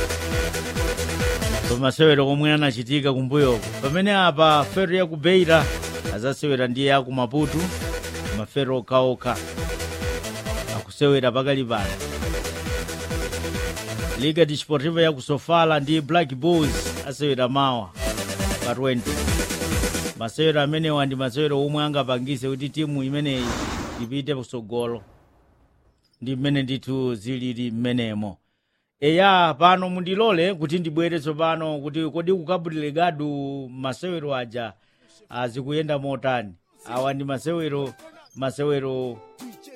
pamasewero komwe anachitika kumbuyoko pamene apa fero ya ku beira azasewera ndi ya ku maputu mafero okhaokha akusewera pakali pano liga desportiva ya ku sofala ndi black bulls asewera mawa pa 20 masewero amenewa ndi masewero omwe angapangise kuti timu imeneyi ipite kusogolo ndi mmene ndithu zilili mmenemo eya pano mundilole kuti ndibwere tsopano kuti kodi ku cabo delegado masewero aja azikuyenda motani awa ndi masewero masewero